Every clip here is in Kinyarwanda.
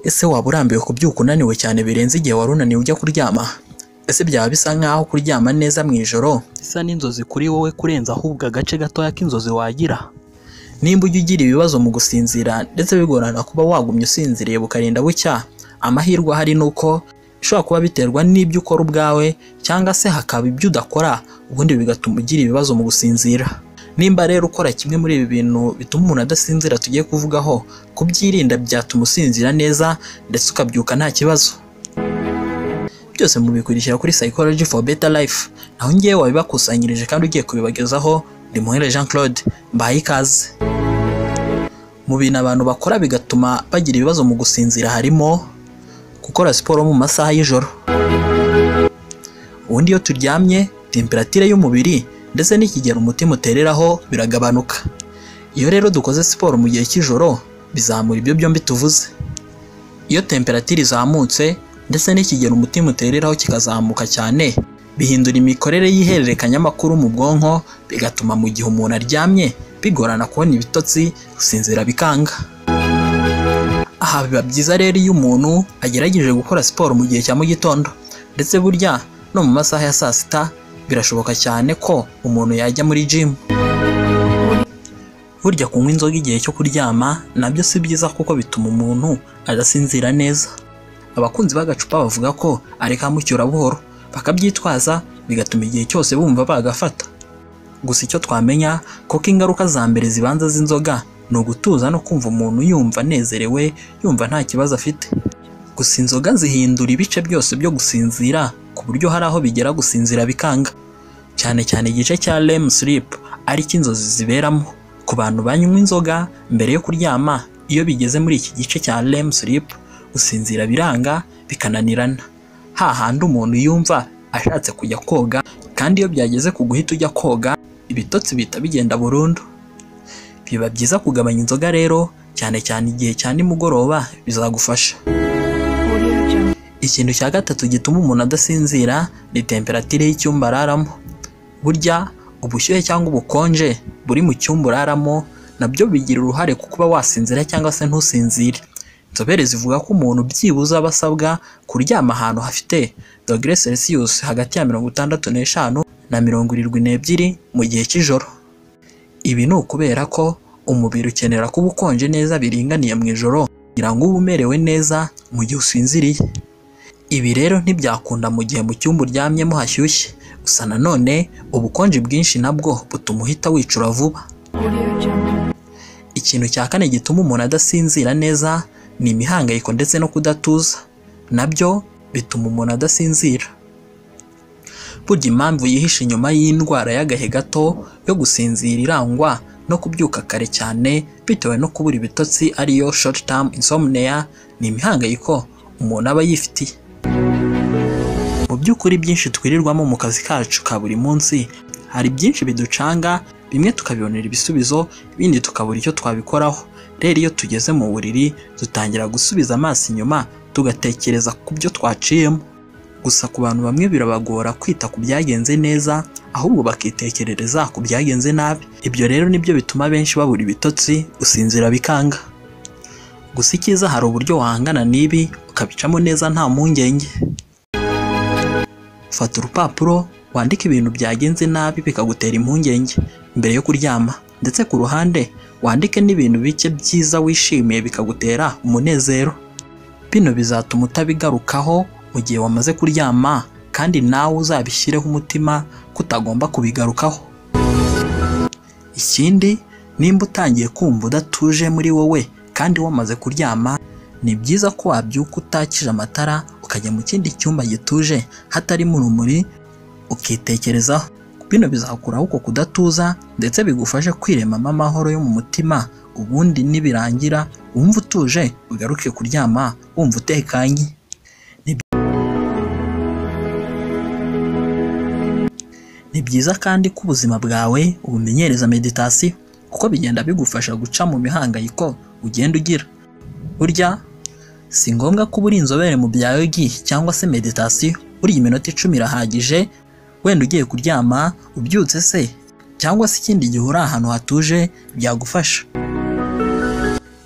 Ese waba urambiwe kubyuka unaniwe cyane birenze igihe wari unaniwe ujya kuryama? Ese byaba bisa nkaho kuryama neza mu ijoro bisa n'inzozi kuri wowe kurenza ahubwo agace gatoya k'inzozi wagira? Nimba ujya ugira ibibazo mu gusinzira ndetse bigorana kuba wagumya usinziriye bukarinda bucya, amahirwe ahari ni uko bishobora kuba biterwa n'ibyo ukora ubwawe cyangwa se hakaba ibyo udakora ubundi bigatuma ugira ibibazo mu gusinzira. Nimba rero ukora kimwe muri ibi bintu bituma umuntu adasinzira tugiye kuvugaho, kubyirinda byatuma usinzira neza ndetse ukabyuka nta kibazo. Byose mubikurikira kuri Psychology for Better Life, naho njyewe wabibakusanyirije kandi ugiye kubibagezaho ndi Muhire Jean Claude, mbahaye ikaze. Mu bintu abantu bakora bigatuma bagira ibibazo mu gusinzira harimo gukora siporo mu masaha y'ijoro. Ubundi iyo turyamye temperatire y'umubiri ndetse n'ikigero umutima utereraho biragabanuka. Iyo rero dukoze siporo mu gihe cy'ijoro bizamura ibyo byombi tuvuze. Iyo temperatire izamutse ndetse n'ikigero umutima utereraho kikazamuka cyane, bihindura imikorere y'ihererekanyamakuru mu bwonko bigatuma mu gihe umuntu aryamye bigorana kubona ibitotsi gusinzira bikanga. Aha biba byiza rero iyo umuntu agerageje gukora siporo mu gihe cya mu gitondo ndetse burya no mu masaha ya saa sita birashoboka cyane ko umuntu yajya muri gym. Burya kunywa inzoga igihe cyo kuryama nabyo si byiza kuko bituma umuntu adasinzira neza. Abakunzi b'agacupa bavuga ko ari kamucyura buhoro bakabyitwaza bigatuma igihe cyose bumva bagafata. Gusa icyo twamenya kuko ingaruka za mbere zibanza z'inzoga ni ugutuza no kumva umuntu yumva anezerewe yumva nta kibazo afite. Gusa inzoga zihindura ibice byose byo gusinzira ku buryo hari aho bigera gusinzira bikanga, cyane cyane igice cya REM sleep ari cyo inzozi ziberamo. Ku bantu banywa inzoga mbere yo kuryama iyo bigeze muri iki gice cya REM sleep gusinzira biranga bikananirana, hahandi umuntu yumva ashatse kujya koga kandi iyo byageze ku guhita ujya koga ibitotsi bihita bigenda burundu. Biba byiza kugabanya inzoga rero cyane cyane igihe cya nimugoroba bizagufasha. Ikintu cya gatatu gituma umuntu adasinzira ni temperatire y'icyumba araramo. Burya ubushyuhe cyangwa ubukonje buri mu cyumba uraramo nabyo bigira uruhare ku kuba wasinzira cyangwa se ntusinzire. Inzobere zivuga ko umuntu byibuze aba asabwa kuryama ahantu hafite dogere Celsius hagati ya mirongo itandatu n'eshanu na mirongo irindwi n'ebyiri mu gihe cy'ijoro. Ibi ni ukubera ko umubiri ukenera kuba ukonje neza biringaniye mu ijoro kugira ngo ube umerewe neza mu gihe usinziriye. Ibi rero ntibyakunda mu gihe mu cyumba uryamyemo hashyushye, gusa nanone ubukonje bwinshi nabwo butuma uhita wicura vuba. Ikintu cya kane gituma umuntu adasinzira neza ni imihangayiko ndetse no kudatuza, nabyo bituma umuntu adasinzira. Burya impamvu yihishe inyuma y'indwara y'agahe gato yo gusinzira irangwa no kubyuka kare cyane bitewe no kubura ibitotsi ariyo short term insomnia ni imihangayiko umuntu aba yifitiye. Mu by'ukuri byinshi twirirwamo mu kazi kacu ka buri munsi hari byinshi biducanga bimwe tukabibonera ibisubizo ibindi tukabura icyo twabikoraho. Rero iyo tugeze mu buriri dutangira gusubiza amaso inyuma tugatekereza ku byo twaciyemo. Gusa ku bantu bamwe birabagora kwita ku byagenze neza ahubwo bakitekerereza ku byagenze nabi. Ibyo rero nibyo bituma benshi babura ibitotsi gusinzira bikanga. Gusa icyiza hari uburyo wahangana n'ibi ukabicamo neza nta mpungenge. Fata urupapuro wandike ibintu byagenze nabi bikagutera impungenge mbere yo kuryama ndetse ku ruhande wandike n'ibintu bike byiza wishimiye bikagutera umunezero. Bino bizatuma utabigarukaho mu gihe wamaze kuryama kandi nawe uzabishyireho umutima ko utagomba kubigarukaho. Ikindi nimba utangiye kumva udatuje muri wowe kandi wamaze kuryama ni byiza ko wabyuka utakije amatara ukajya mu kindi cyumba gituje hatarimo urumuri ukitekerezaho. Bino bizakuraho uko kudatuza ndetse bigufashe kwiremamo amahoro yo mu mutima ubundi nibirangira wumva utuje ugaruke kuryama wumva utekanye. Ni byiza kandi ko ubuzima bwawe ubumenyereza meditasiyo kuko bigenda bigufasha guca mu mihangayiko ugenda ugira. Burya si ngombwa ko uba uri inzobere mu bya yogi cyangwa se meditasiyo, burya iminota icumi irahagije wenda ugiye kuryama ubyutse se cyangwa se ikindi gihe uri ahantu hatuje byagufasha.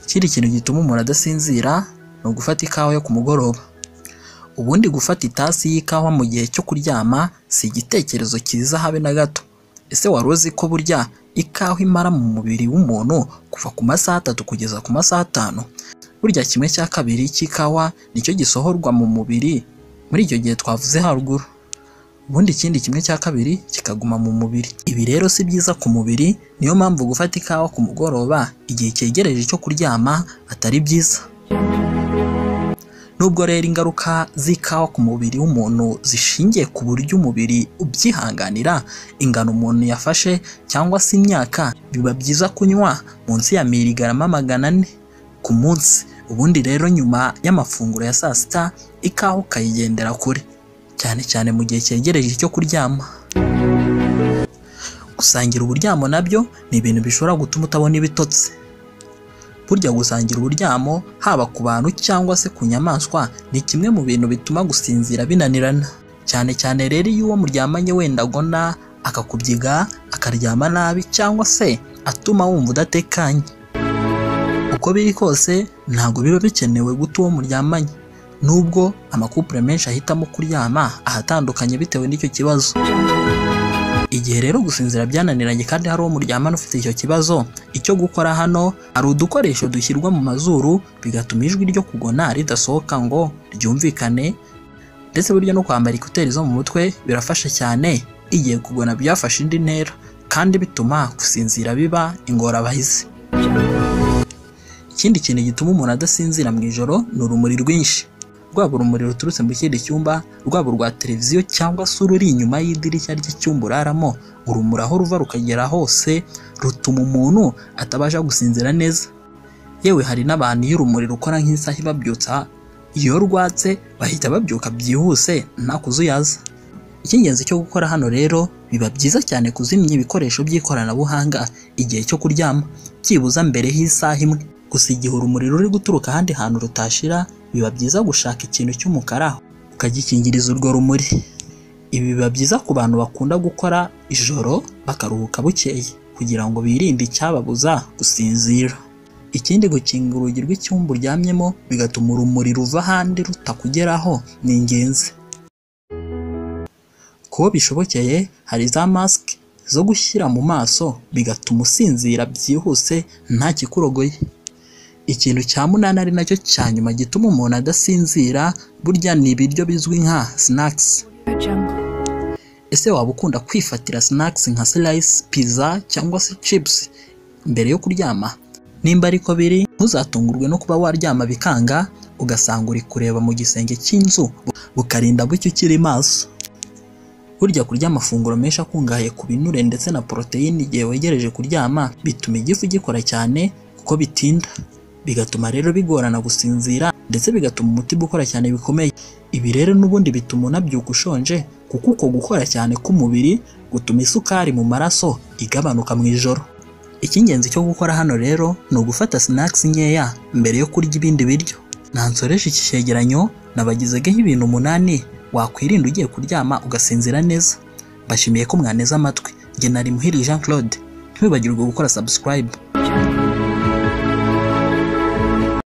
Ikindi kintu gituma umuntu adasinzira ni ugufata ikawa yo ku mugoroba ubundi gufata itasi y'ikawa mu gihe cyo kuryama si igitekerezo cyiza habe na gato ese wari uzi ko burya ikawa imara mu mubiri w'umuntu kuva ku masaha atatu kugeza ku masaha atanu burya kimwe cya kabiri cy'ikawa nicyo gisohorwa mu mubiri muri icyo gihe twavuze haruguru ubundi ikindi kimwe cya kabiri kikaguma mu mubiri ibi rero si byiza ku mubiri niyo mpamvu gufata ikawa ku mugoroba igihe cyegereje cyo kuryama atari byiza nubwo rero ingaruka z'ikawa ku mubiri w'umuntu zishingiye ku buryo umubiri ubyihanganira ingano umuntu yafashe cyangwa se imyaka biba byiza kunywa munsi ya miligarama magana ane ku munsi ubundi rero nyuma y'amafunguro ya saa sita ikawa ukayigendera kure cyane cyane mu gihe cyegereje icyo kuryama gusangira uburyamo nabyo ni ibintu bishobora gutuma utabona ibitotsi burya gusangira uburyamo haba ku bantu cyangwa se ku nyamaswa ni kimwe mu bintu bituma gusinzira binanirana cyane cyane rero iyo uwo muryamanye wenda agona akakubyiga akaryama nabi cyangwa se atuma wumva udatekanye uko biri kose ntabwo biba bikenewe guta uwo muryamanye nubwo amakupure menshi ahitamo kuryama ahatandukanye bitewe n'icyo kibazo igihe rero gusinzira byananiranye kandi hari uwo muryamana ufite icyo kibazo icyo gukora hano hari udukoresho dushyirwa mu mazuru bigatuma ijwi ryo kugona ridasohoka ngo ryumvikane ndetse burya no kwambara ekuteri zo mu mutwe birafasha cyane igihe kugona byafashe indi ntera kandi bituma gusinzira biba ingorabahizi ikindi kintu gituma umuntu adasinzira mu ijoro ni urumuri rwinshi rwaba urumuri ruturutse mu kindi cyumba rwaba urwa televiziyo cyangwa se ururi inyuma y'idirishya ry'icyumba uraramo urumuri aho ruva rukagera hose rutuma umuntu atabasha gusinzira neza yewe hari n'abantu iyo urumuri rukora nk'isaha ibabyutsa iyo rwatse bahita babyuka byihuse nta kuzuyaza icy'ingenzi cyo gukora hano rero biba byiza cyane kuzimya ibikoresho by'ikoranabuhanga igihe cyo kuryama byibuza mbere y'isaha imwe gusa igihe urumuri ruri guturuka ahandi hantu rutashira biba byiza gushaka ikintu cy'umukara ukagikingiriza urwo rumuri ibi biba byiza ku bantu bakunda gukora ijoro bakaruhuka bukeye kugira ngo birinde icyababuza gusinzira ikindi gukinga urugi rw'icyumba uryamyemo bigatuma urumuri ruva ahandi rutakugeraho ni ingenzi kuba bishobokeye hari za masike zo gushyira mu maso bigatuma usinzira byihuse nta kikurogoye ikintu cya munani ari nacyo cya nyuma gituma umuntu adasinzira burya ni ibiryo bizwi nka sinakisi ese waba ukunda kwifatira sinakisi nka sirayisi piza cyangwa se cipusi mbere yo kuryama nimba ariko biri ntuzatungurwe no kuba waryama bikanga ugasanga uri kureba mu gisenge cy'inzu bukarinda bucyo ukiri maso burya kurya amafunguro menshi akungahaye ku binure ndetse na poroteyine igihe wegereje kuryama bituma igifu gikora cyane kuko bitinda bigatuma rero bigorana gusinzira ndetse bigatuma umutima ukora cyane bikomeye ibi rero n'ubundi bituma unabyuka ushonje kuko uko gukora cyane k'umubiri gutuma isukari mu maraso igabanuka mu ijoro icy'ingenzi cyo gukora hano rero ni ugufata sinakisi nkeya mbere yo kurya ibindi biryo nansoresha iki cyegeranyo nabagezeho ibintu umunani wakwirinda ugiye kuryama ugasinzira neza mbashimiye ko mwaneze amatwi nge nari muhiri Jean Claude ntiwibagirwe gukora subscribe